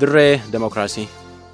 dirree demokiraasii.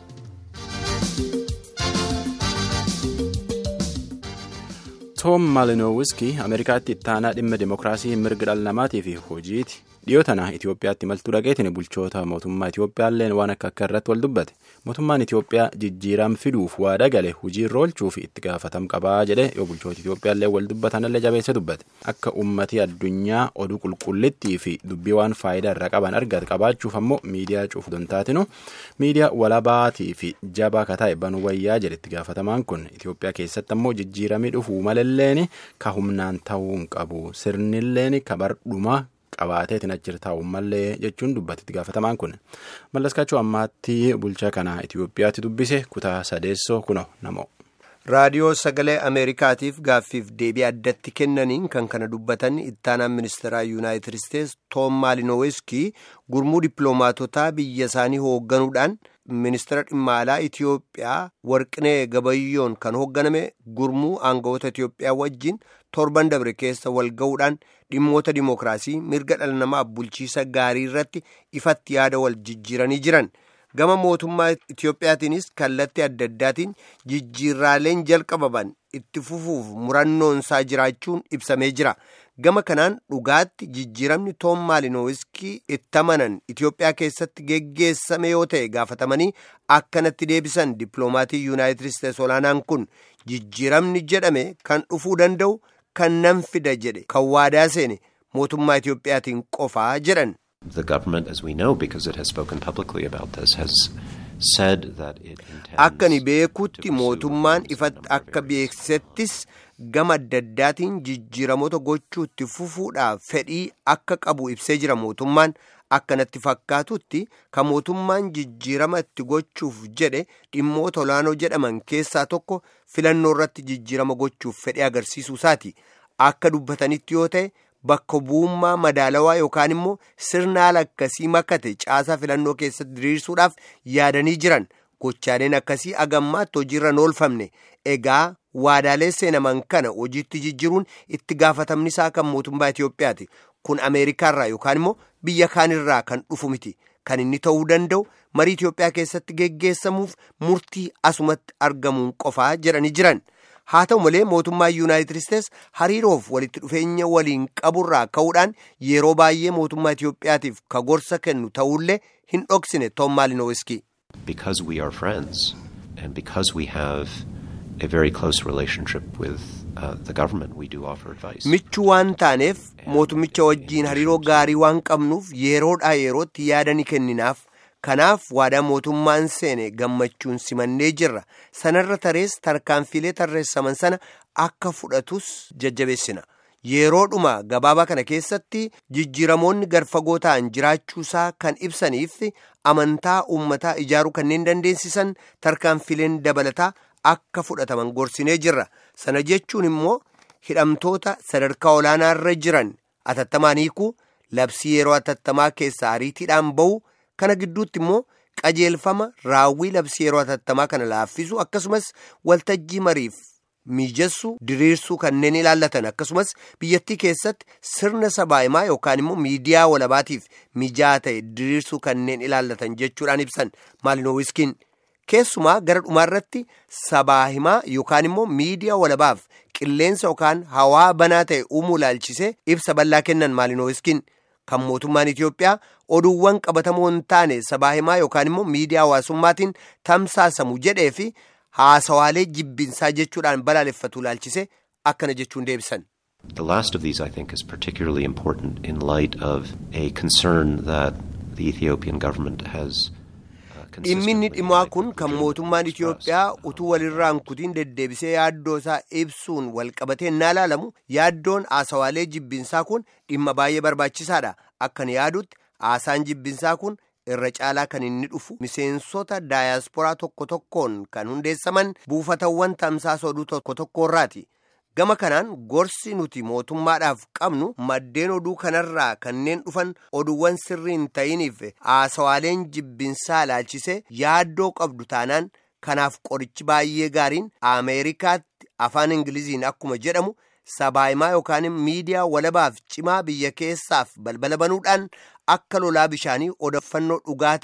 toom maalinowiskii ameerikaatti ittaanaa dhimma demokiraasii mirga dhala namaatii fi hojiiti dhiyoo tana itiyoophiyaatti maltuu dhaqeetiin bulchoota mootummaa itiyoophiyaalleen waan akka akka irratti wal dubbate mootummaan itiyoophiyaa jijjiiram fiduuf waada gale hojii irra oolchuuf itti gaafatam qabaa jedhe yoo bulchoota itiyoophiyaallee wal dubbatanillee jabeesse dubbate akka ummatii addunyaa oduu qulqullittii fi dubbii waan faayidaa irraa qaban argate qabaachuuf ammoo miidiyaa cuuf dontaatinu miidiyaa walabaatii fi jabaa kataa'e banuu wayyaa jedhe itti gaafatamaan kun itiyoophiyaa keessatti ammoo jijjiiramii dhufuu malalleen ka humnaan ta'uu hin qabu sirnilleen ka bardhuma qabaateetiin achirra taa'u mallee jechuun dubbate itti gaafatamaan kun mallaskaachuu ammaatti bulchaa kanaa itiyoophiyaatti dubbise kutaa sadeessoo kuno namoo. raadiyoo sagalee ameerikaatiif gaaffiif deebii addatti kennaniin kan kana dubbatan ittaanaan ministeeraa yuunaayitid isteetsi toom maalinoweeskii gurmuu dippiloomaatotaa biyya isaanii hoogganuudhaan ministeera dhimma alaa itiyoophiyaa warqinee gabayyoon kan hoogganame gurmuu aangawoota itiyoophiyaa wajjin torban dabre keessa wal ga'uudhaan dhimmoota dimookiraasii mirga dhala namaa bulchiisa gaarii irratti ifatti yaada wal jijjiiranii jiran. gama mootummaa Itiyoophiyaatiinis kallattii adda addaatiin jijjiirraaleen jalqabaman itti fufuuf murannoonsaa jiraachuun ibsamee jira. Gama kanaan dhugaatti jijjiiramni toom maalinowiskii itti amanan Itiyoophiyaa keessatti geggeessame yoo ta'e gaafatamanii akkanatti deebisan dippiloomaatii yuunaayitid isteetsi olaanaan kun jijjiiramni jedhame kan dhufuu danda'u kan nan fida jedhe kan waadaa seene mootummaa Itiyoophiyaatiin qofaa jedhan. The government, as we know, because it has spoken publicly about this, has said that it intends Akka ni beekutti mootummaan ifatti akka beeksisettis gama adda addaatiin jijjiiramoota gochuutti fufuudhaaf fedhii akka qabu ibsee jira mootummaan akkanatti fakkaatutti kan mootummaan jijjiirama itti gochuuf jedhe dhimmoota olaanoo jedhaman keessaa tokko filannoo irratti jijjiirama gochuuf fedhii agarsiisuu isaati akka dubbatanitti yoo ta'e. Bakka bu'ummaa madaalawaa yookaan immoo sirna haala akkasii makate caasaa filannoo keessatti diriirsuudhaaf yaadanii jiran gochaaleen akkasii agammaatti hojiirra hin oolfamne egaa waadaalee seenaman kana hojiitti jijjiiruun itti gaafatamni isaa kan mootummaa Itiyoophiyaati kun Ameerikaarraa yookaan immoo biyya kaanirraa kan dhufu miti kan inni ta'uu danda'u marii Itiyoophiyaa keessatti geggeessamuuf murtii asumatti argamuun qofaa jedhanii jiran. haa ta'u malee mootummaa yuunaayitid isteetsi hariiroof walitti dhufeenya waliin qaburraa ka'uudhaan yeroo baay'ee mootummaa Itiyoophiyaatiif ka gorsa kennu ta'ullee hin dhoksine Toom Maalinowiskii. because we are friends and because we have a very close relationship with uh, the government, we do offer advice. Michuu waan taaneef mootummicha wajjiin hariiroo gaarii waan qabnuuf yeroodhaa yerootti yaada ni kenninaaf. Kanaaf waadaa mootummaan seene gammachuun simannee jirra. Sanarra tarees tarkaanfilee tarreessaman sana akka fudhatus jajjabeessina. Yeroodhuma gabaabaa kana keessatti jijjiiramoonni garfagoo ta'an jiraachuusaa kan ibsaniif amantaa uummataa ijaaruu kanneen dandeessisan tarkaanfileen dabalataa akka fudhataman gorsinee jirra. Sana jechuun immoo hidhamtoota sadarkaa olaanaarra jiran atattamaan hiikuu labsii yeroo atattamaa keessaa ariitiidhaan bahu. kana gidduutti immoo qajeelfama raawwii labsii yeroo atattamaa kana laaffisu akkasumas waltajjii mariif mijeessuu diriirsuu kanneen ilaallatan akkasumas biyyattii keessatti sirna sabaahimaa yookaan immoo miidiyaa walabaatiif mijaa ta'e diriirsuu kanneen ilaallatan jechuudhaan ibsan maalinowiskiin keessumaa gara dhumaarratti sabaahimaa yookaan immoo miidiyaa walabaaf qilleensa yookaan hawaa banaa ta'e uumuu ilaalchisee ibsa bal'aa kennan maalinowiskiin. kan mootummaan Itiyoophiyaa oduuwwan qabatamoo hin taane sabaahimaa yookaan immoo miidiyaa hawaasummaatiin tamsaasamu jedhee fi haasawaalee jibbinsaa jechuudhaan balaaleffatu ilaalchise akkana jechuun deebisan. The last of these, I think, is particularly important in light of a concern that the Ethiopian government has. Dhimminni dhimaa kun kan mootummaan Itiyoophiyaa utuu walirraan kutiin deddeebisee yaaddoo isaa ibsuun walqabatee naa ilaalamu yaaddoon haasawaalee jibbinsaa kun dhimma baay'ee barbaachisaadha. Akkan yaadutti haasaan jibbinsaa kun irra caalaa kan inni dhufu miseensota daayasporaa tokko tokkoon kan hundeessaman buufatawwan tamsaasa oduu tokko tokkorraati. Gama kanaan gorsi nuti mootummaadhaaf qabnu maddeen oduu kanarraa kanneen dhufan oduuwwan sirrii hin ta'iniif haasawaaleen jibbinsaa ilaalchisee yaaddoo qabdu taanaan kanaaf qorichi baay'ee gaariin Ameerikaatti afaan Ingiliziin akkuma jedhamu sabaahimaa yookaan miidiyaa walabaaf cimaa biyya keessaaf balbala banuudhaan akka lolaa bishaanii odeeffannoo dhugaa ta'e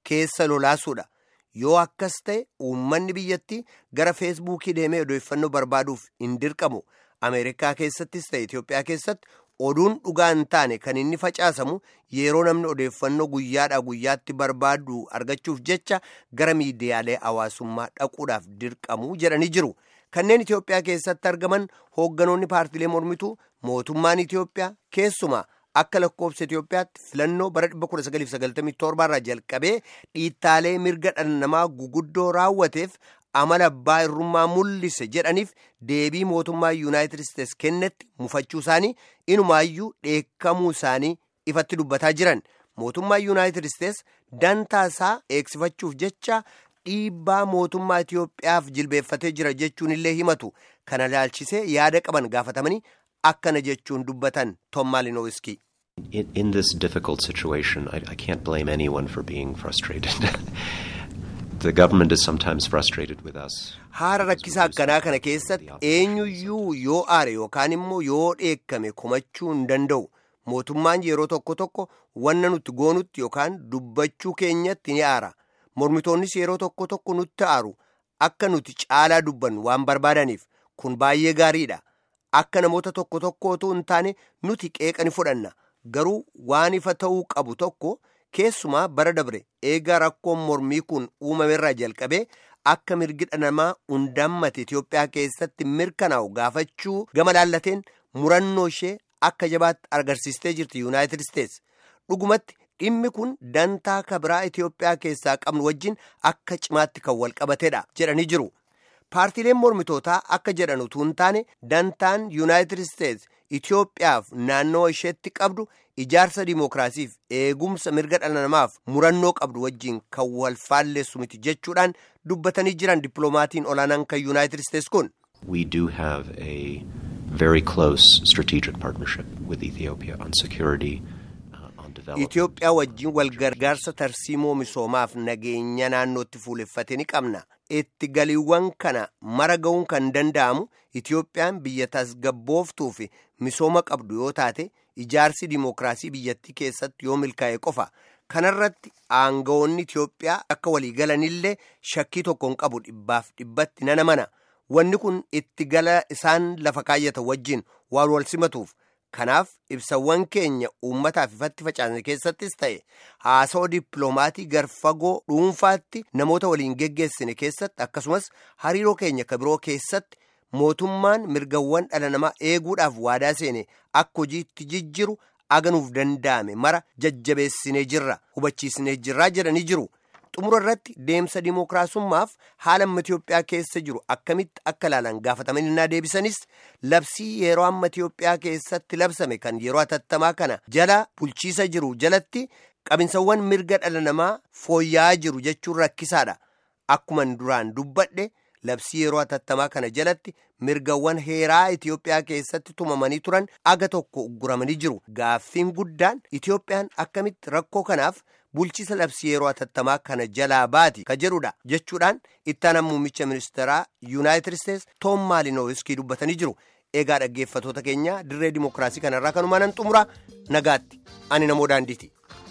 keessa lolaasuudha. Yoo akkas ta'e uummanni biyyattii gara feesbuukii deemee odeeffannoo barbaaduuf hin dirqamu. Ameerikaa keessattis ta'e Itoophiyaa keessatti oduun dhugaa hin taane kan inni facaasamu yeroo namni odeeffannoo guyyaadhaa guyyaatti barbaadu argachuuf jecha gara miidiyaalee hawaasummaa dhaquudhaaf dirqamu jedhanii jiru. Kanneen Itoophiyaa keessatti argaman hoogganoonni paartilee mormituu mootummaan Itoophiyaa keessumaa akka lakkoofsa Itoophiyaatti filannoo bara 1997 irraa jalqabee dhiittaalee mirga dhala namaa guguddoo raawwateef amala abbaa irrummaa mul'ise jedhaniif deebii mootummaa yuunaayitid isteets kennetti mufachuu isaanii inumaayyuu dheekkamuu isaanii ifatti dubbataa jiran mootummaa yuunaayitid isteets dantaa isaa eegsifachuuf jecha dhiibbaa mootummaa Itoophiyaaf jilbeeffatee jira jechuun illee himatu kana ilaalchisee yaada qaban gaafatamanii akkana jechuun dubbatan Tom Malinowski. In, in this difficult situation, I, I can't blame anyone for being frustrated. the government is sometimes frustrated with us. Haala rakkisaa akkanaa kana keessatti eenyuyyuu yoo aare yookaan immoo yoo dheekkame komachuu hin danda'u. Mootummaan yeroo tokko tokko wanna nuti goonutti yookaan dubbachuu keenyatti ni aara. Mormitoonnis yeroo tokko tokko nutti aaru akka nuti caalaa dubbannu waan barbaadaniif kun baay'ee gaariidha. Akka namoota tokko tokkootu hin taane nuti qeeqa ni fudhanna. Garuu waan ifa ta'uu qabu tokko keessumaa bara dabre eega rakkoon mormii kun uumamerraa jalqabee akka mirgi dhala namaa hundammate Itoophiyaa keessatti mirkanaa'u gaafachuu gama laallateen murannoo ishee akka jabaatti agarsiistee jirti Yuunaayitid Isteets. Dhugumatti dhimmi kun dantaa kabiraa Itoophiyaa keessaa qabnu wajjin akka cimaatti kan wal qabatedha jedhanii jiru. Paartiileen mormitootaa akka jedhan utuu hin taane dantaan Yuunaayitid Isteets Itoophiyaaf naannoo isheetti qabdu ijaarsa dimookiraasiif eegumsa mirga dhala namaaf murannoo qabdu wajjin kan wal faalleessu miti jechuudhaan dubbatanii jiran dippiloomatiin olaanaan kan Yuunaayitid Isteets kun. We do have a very close strategic partnership with Ethiopia on security. Itoophiyaa wajjin wal gargaarsa tarsiimoo misoomaaf nageenya naannootti fuuleffate ni qabna. Itti galiiwwan kana mara ga'uun kan danda'amu Itoophiyaan biyya tasgabbooftuu fi misooma qabdu yoo taate ijaarsi dimookiraasii biyyattii keessatti yoo milkaa'e qofa. Kanarratti aangawoonni Itoophiyaa akka waliigalanillee shakkii tokko hin qabu dhibbaaf dhibbatti nana mana. Wanni kun itti gala isaan lafa kaayyatan wajjin waan wal simatuuf. Kanaaf ibsawwan keenya uummataaf ifatti facaasne keessattis ta'e haasawaa dippiloomaatii garfagoo dhuunfaatti namoota waliin geggeessine keessatti akkasumas hariiroo keenya kabiroo keessatti mootummaan mirgawwan dhala namaa eeguudhaaf waadaa seene akka hojiitti jijjiru aganuuf danda'ame mara jajjabeessinee jirra hubachiisnee jirraa jedhanii jiru. xumura irratti deemsa dimookiraasummaaf haala amma Itoophiyaa keessa jiru akkamitti akka ilaalan gaafatamanii naa deebisanis labsii yeroo amma Itoophiyaa keessatti labsame kan yeroo atattamaa kana jala bulchiisa jiru jalatti qabinsawwan mirga dhala namaa fooyya'aa jiru jechuun rakkisaadha. Akkuman duraan dubbadhe labsii yeroo atattamaa kana jalatti mirgawwan heeraa Itoophiyaa keessatti tumamanii turan aga tokko ugguramanii jiru. Gaaffiin guddaan Itoophiyaan akkamitti rakkoo kanaaf bulchiisa labsii yeroo atattamaa kana jalaa baati ka jedhudha jechuudhaan ittaanaan muummicha ministeeraa yuunaayitid isteets toom maalinowiskii dubbatanii jiru eegaa dhaggeeffatoota keenya dirree dimookiraasii kanarraa kanumaan nan xumura nagaatti ani namoo daandiiti.